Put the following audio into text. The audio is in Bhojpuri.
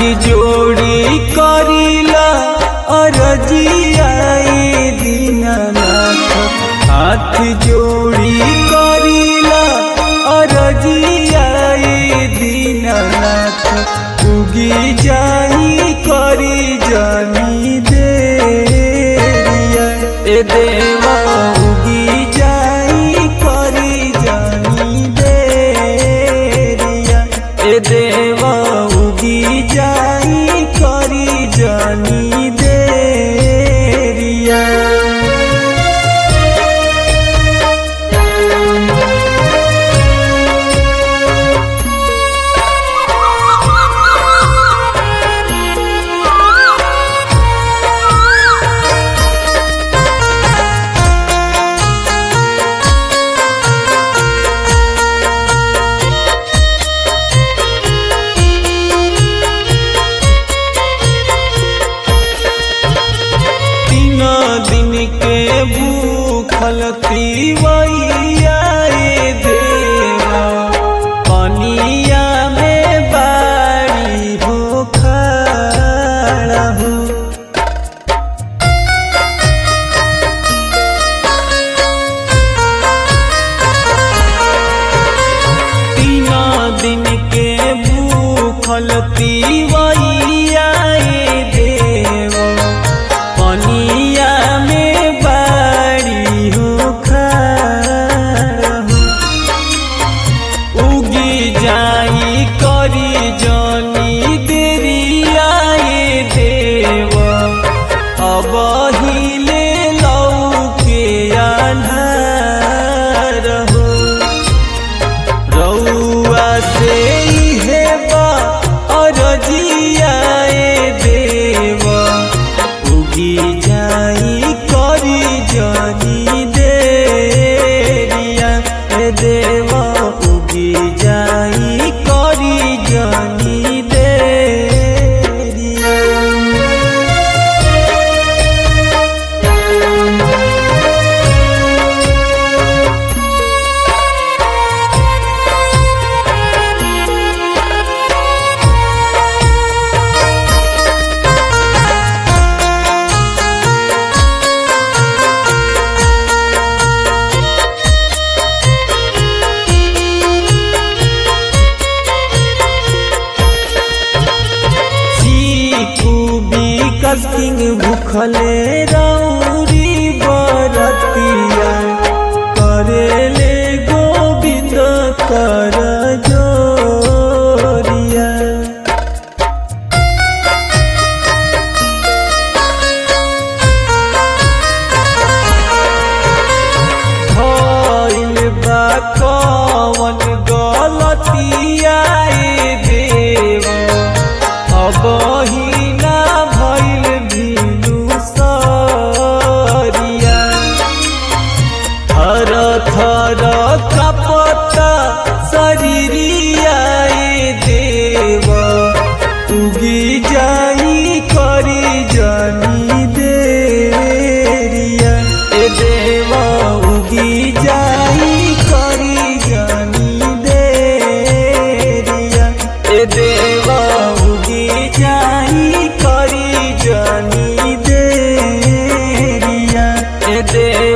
जोड़ी करीला अरजिया दीनानाथ हाथ जोड़ी करीला अरजिया दीनानाथ उगी जाई करी जानी देरिया ए देवा उगी जाई करी जानी देरिया ए देवा उगी जाई करी जानी देरिया तीन दिन के भूखल तीवैया ए देवा पनिया में बाड़ी हो खड़ा हो तीन दिन के भूखल तीवैया ए देवा पनिया में बाड़ी हो खड़ा हो उगी जाई करी जानी देरिया ए देव अब हिले लौके आन्हार हो रउआ से इहे बा अरजिया ए देव उगी जाई करी जानी देरिया ए देवा उगी जाई करी जानी देरिया चीकू विकस किंग भूखले रौरी बरतिया करेले गोविंद कर जोरिया भइल बा कवन गलतिया ए देवा अब हिना भइल भिनु सरिया थर थर कपता शरीरिया ए देव उगी जाई करी जानी देरिया ए देवा उगी जाई करी जानी देरिया ए देवा उगी जाई करी जानी देरिया ए देवा